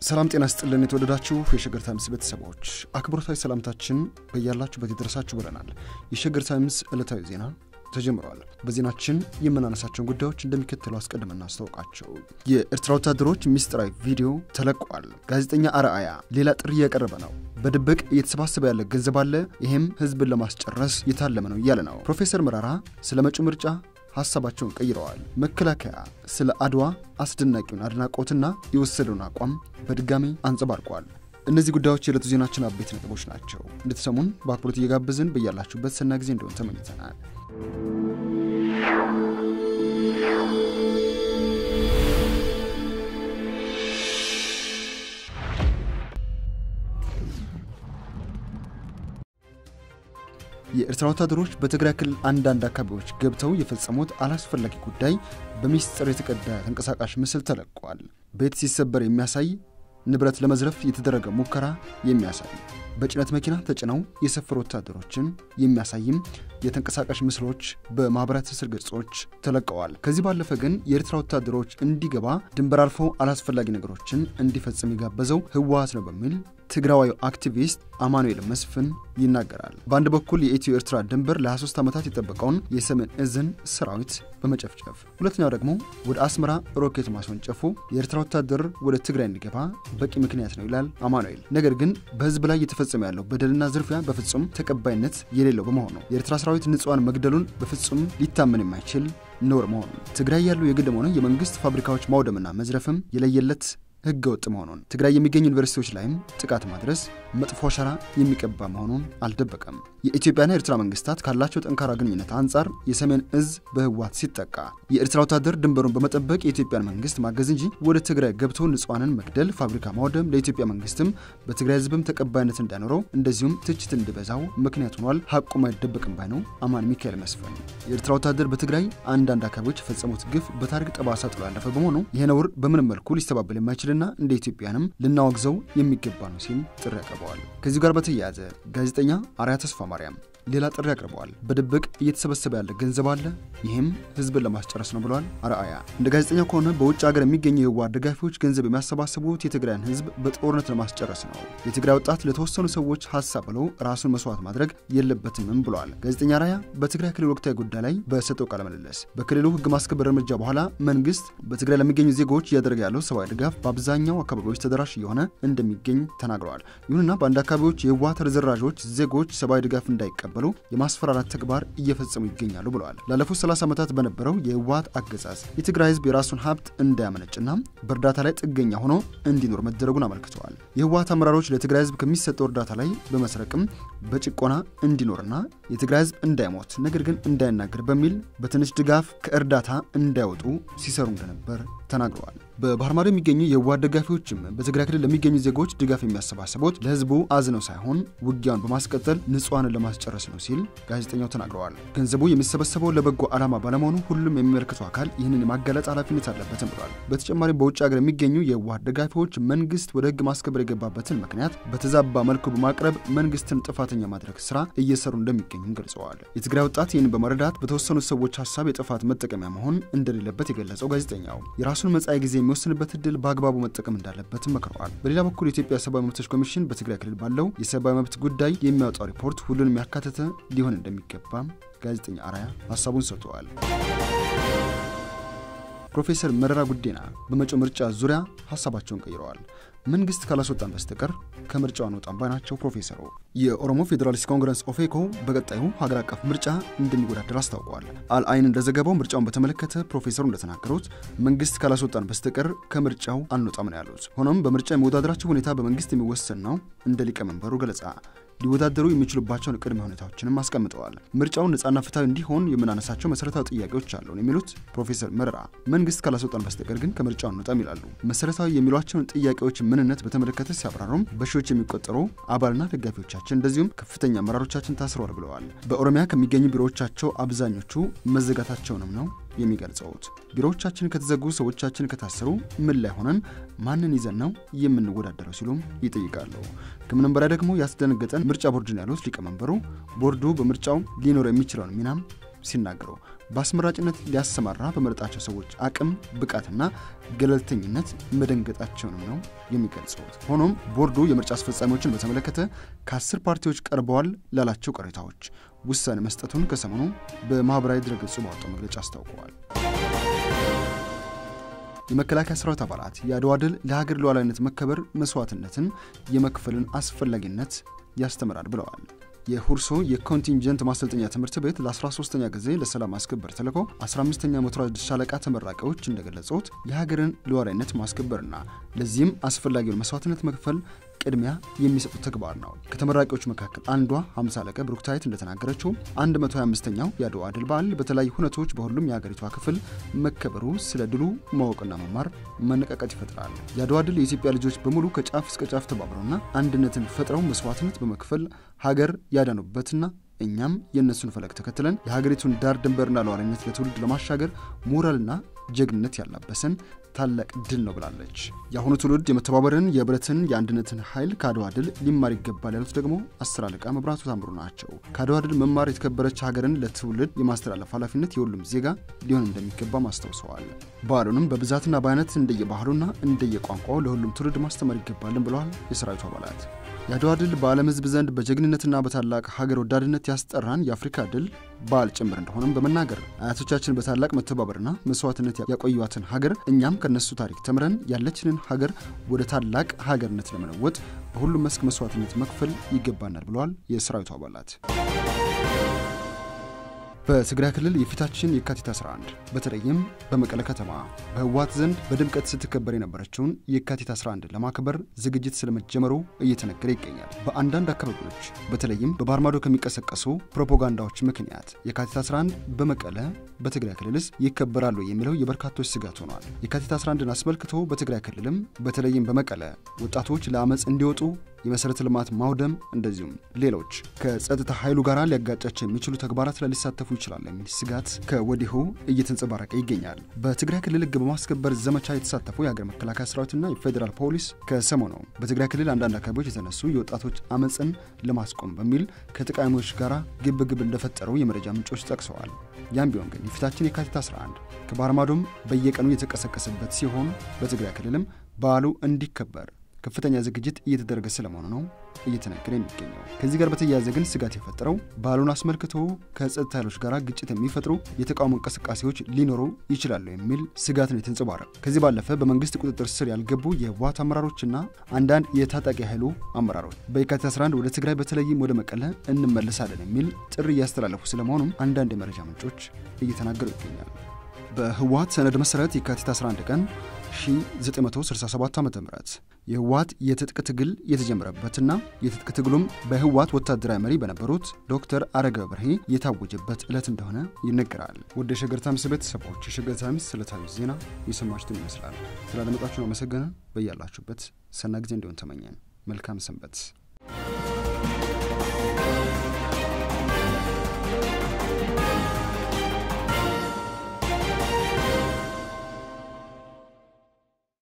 ሰላም ጤና ስጥልን። የተወደዳችሁ የሸገር ታይምስ ቤተሰቦች አክብሮታዊ ሰላምታችን በያላችሁበት ይድረሳችሁ ብለናል። የሸገር ታይምስ ዕለታዊ ዜና ተጀምረዋል። በዜናችን የምናነሳቸውን ጉዳዮች እንደሚከተለው አስቀድመን እናስታውቃቸው። የኤርትራ ወታደሮች ሚስጥራዊ ቪዲዮ ተለቋል። ጋዜጠኛ አርአያ ሌላ ጥሪ እያቀረበ ነው። በድብቅ እየተሰባሰበ ያለ ገንዘብ አለ፣ ይህም ህዝብን ለማስጨረስ የታለመ ነው እያለ ነው። ፕሮፌሰር መራራ ስለ መጪው ምርጫ ሀሳባቸውን ቀይረዋል። መከላከያ ስለ አድዋ አስደናቂውን አድናቆትና የወሰደውን አቋም በድጋሚ አንጸባርቋል። እነዚህ ጉዳዮች የዕለቱ ዜናችን አበይት ነጥቦች ናቸው። እንድትሰሙን በአክብሮት እየጋበዝን በያላችሁበት ሰና ጊዜ እንደሆን ተመኝተናል። የኤርትራ ወታደሮች በትግራይ ክልል አንዳንድ አካባቢዎች ገብተው የፈጸሙት አላስፈላጊ ጉዳይ በሚስጥር የተቀዳ ተንቀሳቃሽ ምስል ተለቋል። ቤት ሲሰበር የሚያሳይ ንብረት ለመዝረፍ የተደረገ ሙከራ የሚያሳይ በጭነት መኪና ተጭነው የሰፈሩ ወታደሮችን የሚያሳይም የተንቀሳቃሽ ምስሎች በማኅበራዊ ትስስር ገጾች ተለቀዋል። ከዚህ ባለፈ ግን የኤርትራ ወታደሮች እንዲገባ ድንበር አልፎ አላስፈላጊ ነገሮችን እንዲፈጽም የጋበዘው ህወሓት ነው በሚል ትግራዋዊ አክቲቪስት አማኑኤል መስፍን ይናገራል። በአንድ በኩል የኢትዮ ኤርትራ ድንበር ለ23 ዓመታት የጠበቀውን የሰሜን እዝን ሰራዊት በመጨፍጨፍ ሁለተኛው ደግሞ ወደ አስመራ ሮኬት ማስወንጨፉ የኤርትራ ወታደር ወደ ትግራይ እንዲገባ በቂ ምክንያት ነው ይላል አማኑኤል። ነገር ግን በህዝብ ላይ እየተፈጸመ ያለው በደልና ዝርፊያ በፍጹም ተቀባይነት የሌለው በመሆኑ የኤርትራ ሰራዊት ንጹሐን መግደሉን በፍጹም ሊታመን የማይችል ነውር መሆኑን ትግራይ ያሉ የግልም ሆነ የመንግስት ፋብሪካዎች ማውደምና መዝረፍም የለየለት ህገ ወጥ መሆኑን ትግራይ የሚገኙ ዩኒቨርሲቲዎች ላይም ጥቃት ማድረስ መጥፎ አሻራ የሚቀባ መሆኑን አልደበቀም። የኢትዮጵያና የኤርትራ መንግስታት ካላቸው ጠንካራ ግንኙነት አንጻር የሰሜን እዝ በህወሓት ሲጠቃ የኤርትራ ወታደር ድንበሩን በመጠበቅ የኢትዮጵያን መንግስት ማገዝ እንጂ ወደ ትግራይ ገብቶ ንጹሐንን መግደል፣ ፋብሪካ ማውደም ለኢትዮጵያ መንግስትም በትግራይ ህዝብም ተቀባይነት እንዳይኖረው እንደዚሁም ትችት እንዲበዛው ምክንያት ሆኗል። ሀቁም አይደበቅም ባይ ነው አማን ሚካኤል መስፍን። የኤርትራ ወታደር በትግራይ አንዳንድ አካባቢዎች የፈጸሙት ግፍ በታሪክ ጠባሳ ጥሎ ያለፈ በመሆኑ ይህ ነውር በምንም መልኩ ሊስተባበል የማይችል ና እንደ ኢትዮጵያንም ልናወግዘው የሚገባ ነው ሲል ጥሪ ያቀርበዋል። ከዚሁ ጋር በተያያዘ ጋዜጠኛ አርያ ተስፋ ማርያም ሌላ ጥሪ አቅርበዋል። በድብቅ እየተሰበሰበ ያለ ገንዘብ አለ፣ ይህም ህዝብን ለማስጨረስ ነው ብለዋል። አርአያ እንደ ጋዜጠኛው ከሆነ በውጭ ሀገር የሚገኙ የህወሓት ደጋፊዎች ገንዘብ የሚያሰባስቡት የትግራይን ህዝብ በጦርነት ለማስጨረስ ነው። የትግራይ ወጣት ለተወሰኑ ሰዎች ሀሳብ ብለው ራሱን መስዋዕት ማድረግ የለበትምም ብለዋል። ጋዜጠኛ አርአያ በትግራይ ክልል ወቅታዊ ጉዳይ ላይ በሰጠው ቃለ ምልልስ በክልሉ ህግ ማስከበር እርምጃ በኋላ መንግስት በትግራይ ለሚገኙ ዜጎች እያደረገ ያለው ሰብአዊ ድጋፍ በአብዛኛው አካባቢዎች ተደራሽ እየሆነ እንደሚገኝ ተናግረዋል። ይሁንና በአንድ አካባቢዎች የህወሓት ርዝራዦች ዜጎች ሰብአዊ ድጋፍ እንዳይቀበሉ የማስፈራራት ተግባር እየፈጸሙ ይገኛሉ ብለዋል። ላለፉት 30 ዓመታት በነበረው የህወሓት አገዛዝ የትግራይ ህዝብ የራሱን ሀብት እንዳያመነጭና በእርዳታ ላይ ጥገኛ ሆኖ እንዲኖር መደረጉን አመልክተዋል። የህወሓት አመራሮች ለትግራይ ህዝብ ከሚሰጠው እርዳታ ላይ በመስረቅም በጭቆና እንዲኖርና የትግራይ ህዝብ እንዳይሞት ነገር ግን እንዳይናገር በሚል በትንሽ ድጋፍ ከእርዳታ እንዳይወጡ ሲሰሩ እንደነበር ተናግረዋል። በባህር ማዶ የሚገኙ የህወሓት ደጋፊዎችም በትግራይ ክልል ለሚገኙ ዜጎች ድጋፍ የሚያሰባስቡት ለህዝቡ አዝነው ሳይሆን ውጊያውን በማስቀጠል ንጹሐንን ለማስጨረስ ነው ሲል ጋዜጠኛው ተናግረዋል። ገንዘቡ የሚሰበሰበው ለበጎ ዓላማ ባለመሆኑ ሁሉም የሚመለከተው አካል ይህንን የማጋለጥ ኃላፊነት አለበትም ብሏል። በተጨማሪም በውጭ ሀገር የሚገኙ የህወሓት ደጋፊዎች መንግስት ወደ ህግ ማስከበር የገባበትን ምክንያት በተዛባ መልኩ በማቅረብ መንግስትን ጥፋተኛ ማድረግ ስራ እየሰሩ እንደሚገኙም ገልጸዋል። የትግራይ ወጣት ይህንን በመረዳት በተወሰኑ ሰዎች ሀሳብ የጥፋት መጠቀሚያ መሆን እንደሌለበት የገለጸው ጋዜጠኛው የራሱን መጻኢ ጊዜ የሚወስንበት እድል በአግባቡ መጠቀም እንዳለበትም መክረዋል። በሌላ በኩል የኢትዮጵያ ሰብአዊ መብቶች ኮሚሽን በትግራይ ክልል ባለው የሰብአዊ መብት ጉዳይ የሚያወጣው ሪፖርት ሁሉንም ያካተተ ሊሆን እንደሚገባም ጋዜጠኛ አርአያ ሀሳቡን ሰጥተዋል። ፕሮፌሰር መረራ ጉዲና በመጪው ምርጫ ዙሪያ ሀሳባቸውን ቀይረዋል። መንግስት ካላስወጣን በስተቀር ከምርጫው አንወጣም ባይ ናቸው ፕሮፌሰሩ። የኦሮሞ ፌዴራሊስት ኮንግረስ ኦፌኮ በቀጣዩ ሀገር አቀፍ ምርጫ እንደሚወዳደር አስታውቀዋል። አልአይን እንደዘገበው ምርጫውን በተመለከተ ፕሮፌሰሩ እንደተናገሩት መንግስት ካላስወጣን በስተቀር ከምርጫው አንወጣም ነው ያሉት። ሆኖም በምርጫ የሚወዳደራቸው ሁኔታ በመንግስት የሚወሰን ነው እንደ ሊቀመንበሩ ገለጻ ሊወዳደሩ የሚችሉባቸውን ቅድመ ሁኔታዎችንም አስቀምጠዋል። ምርጫውን ነጻና ፍትሐዊ እንዲሆን የምናነሳቸው መሰረታዊ ጥያቄዎች አሉን የሚሉት ፕሮፌሰር መረራ መንግስት ካላስወጣን በስተቀር ግን ከምርጫው አንወጣም ይላሉ። መሰረታዊ የሚሏቸውን ጥያቄዎች ምንነት በተመለከተ ሲያብራሩም በሺዎች የሚቆጠሩ አባልና ደጋፊዎቻችን እንደዚሁም ከፍተኛ አመራሮቻችን ታስረዋል ብለዋል። በኦሮሚያ ከሚገኙ ቢሮዎቻቸው አብዛኞቹ መዘጋታቸውንም ነው የሚገልጸውት። ቢሮዎቻችን ከተዘጉ፣ ሰዎቻችን ከታሰሩ ምን ላይ ሆነን ማንን ይዘን ነው የምንወዳደረው ሲሉም ይጠይቃሉ። ከምንም በላይ ደግሞ ያስደነገጠን ምርጫ ቦርድን ያሉት ሊቀመንበሩ ቦርዱ በምርጫው ሊኖር የሚችለውን ሚናም ሲናገሩ በአስመራጭነት ሊያሰማራ በመረጣቸው ሰዎች አቅም ብቃትና ገለልተኝነት መደንገጣቸውንም ነው የሚገልጹት። ሆኖም ቦርዱ የምርጫ አስፈጻሚዎችን በተመለከተ ከአስር ፓርቲዎች ቀርበዋል ላላቸው ቅሬታዎች ውሳኔ መስጠቱን ከሰሞኑ በማኅበራዊ ድረገጹ ባወጣው መግለጫ አስታውቀዋል። የመከላከያ ሰራዊት አባላት የአድዋ ድል ለሀገር ሉዓላዊነት መከበር መስዋዕትነትን የመክፈልን አስፈላጊነት ያስተምራል ብለዋል። የሁርሶ የኮንቲንጀንት ማሰልጠኛ ትምህርት ቤት ለ13ኛ ጊዜ ለሰላም ማስከበር ተልዕኮ 15ኛ ሞተራይዝድ ሻለቃ ተመራቂዎች እንደገለጹት የሀገርን ሉዓላዊነት ማስከበርና ለዚህም አስፈላጊውን መስዋዕትነት መክፈል ቅድሚያ የሚሰጡት ተግባር ነው። ከተመራቂዎች መካከል አንዷ 50 አለቃ ብሩክታይት እንደተናገረችው 125ኛው የአድዋ ድል በዓል በተለያዩ ሁነቶች በሁሉም የሀገሪቷ ክፍል መከበሩ ስለ ድሉ ማወቅና መማር መነቃቃት ይፈጥራል። የአድዋ ድል የኢትዮጵያ ልጆች በሙሉ ከጫፍ እስከ ጫፍ ተባብረውና አንድነትን ፈጥረው መስዋዕትነት በመክፈል ሀገር ያዳኑበትና እኛም የእነሱን ፈለግ ተከትለን የሀገሪቱን ዳር ድንበርና ሉዓላዊነት ለትውልድ ለማሻገር ሞራልና ጀግንነት ያላበሰን ታላቅ ድል ነው ብላለች። የአሁኑ ትውልድ የመተባበርን የህብረትን፣ የአንድነትን ኃይል ከአድዋ ድል ሊማር ይገባል ያሉት ደግሞ አስር አለቃ መብራቱ ታምሩ ናቸው። ከአድዋ ድል መማር የተከበረች ሀገርን ለትውልድ የማስተላለፍ ኃላፊነት የሁሉም ዜጋ ሊሆን እንደሚገባም አስታውሰዋል። በዓሉንም በብዛትና በአይነት እንደየባህሉና እንደየቋንቋው ለሁሉም ትውልድ ማስተማር ይገባልን ብለዋል የሰራዊቱ አባላት። የአድዋ ድል በዓለም ሕዝብ ዘንድ በጀግንነትና በታላቅ ሀገር ወዳድነት ያስጠራን የአፍሪካ ድል በዓል ጭምር እንደሆነም በመናገር አያቶቻችን በታላቅ መተባበርና መስዋዕትነት ያቆዩዋትን ሀገር እኛም ከነሱ ታሪክ ተምረን ያለችንን ሀገር ወደ ታላቅ ሀገርነት ለመለወጥ በሁሉም መስክ መስዋዕትነት መክፈል ይገባናል ብለዋል የሰራዊቱ አባላት። በትግራይ ክልል የፊታችን የካቲት 11 በተለይም በመቀለ ከተማ በህወሓት ዘንድ በድምቀት ስትከበር የነበረችውን የካቲት 11 ለማክበር ዝግጅት ስለመጀመሩ እየተነገረ ይገኛል። በአንዳንድ አካባቢዎች በተለይም በባህር ማዶ ከሚቀሰቀሱ ፕሮፓጋንዳዎች ምክንያት የካቲት 11 በመቀለ በትግራይ ክልልስ ይከበራሉ የሚለው የበርካቶች ስጋት ሆኗል። የካቲት 11ን አስመልክቶ በትግራይ ክልልም በተለይም በመቀለ ወጣቶች ለአመፅ እንዲወጡ የመሰረተ ልማት ማውደም እንደዚሁም ሌሎች ከጸጥታ ኃይሉ ጋር ሊያጋጫቸው የሚችሉ ተግባራት ላይ ሊሳተፉ ይችላል የሚል ስጋት ከወዲሁ እየተንጸባረቀ ይገኛል። በትግራይ ክልል ህግ በማስከበር ዘመቻ የተሳተፉ የሀገር መከላከያ ሰራዊትና የፌዴራል ፖሊስ ከሰሞኑ በትግራይ ክልል አንዳንድ አካባቢዎች የተነሱ የወጣቶች አመፅን ለማስቆም በሚል ከተቃዋሚዎች ጋር ግብግብ እንደፈጠሩ የመረጃ ምንጮች ጠቅሰዋል። ያም ቢሆን ግን የፊታችን የካቲት 11 ከባህር ማዶም በየቀኑ የተቀሰቀሰበት ሲሆን በትግራይ ክልልም በዓሉ እንዲከበር ከፍተኛ ዝግጅት እየተደረገ ስለመሆኑ ነው እየተነገረ የሚገኘው። ከዚህ ጋር በተያያዘ ግን ስጋት የፈጠረው በዓሉን አስመልክቶ ከጸጥታ ኃይሎች ጋር ግጭት የሚፈጥሩ የተቃውሞ እንቅስቃሴዎች ሊኖሩ ይችላሉ የሚል ስጋት ነው የተንጸባረቀ። ከዚህ ባለፈ በመንግስት ቁጥጥር ስር ያልገቡ የህወሓት አመራሮችና አንዳንድ የታጣቂ ኃይሉ አመራሮች በየካቲት 11 ወደ ትግራይ በተለይም ወደ መቀለ እንመለሳለን የሚል ጥሪ እያስተላለፉ ስለመሆኑም አንዳንድ የመረጃ ምንጮች እየተናገሩ ይገኛል። በህወሓት ሰነድ መሰረት የካቲት 11 ቀን 1967 ዓ ም የህወሓት የትጥቅ ትግል የተጀመረበትና የትጥቅ ትግሉም በህወሓት ወታደራዊ መሪ በነበሩት ዶክተር አረጋዊ በርሄ የታወጀበት ዕለት እንደሆነ ይነገራል። ወደ የሸገር ታይምስ ቤተሰቦች የሸገር ታይምስ ዕለታዊ ዜና የሰማችሁትን ይመስላል። ስላደመጣችሁን አመሰገንን። በያላችሁበት ሰና ጊዜ እንዲሆን ተመኘን። መልካም ሰንበት።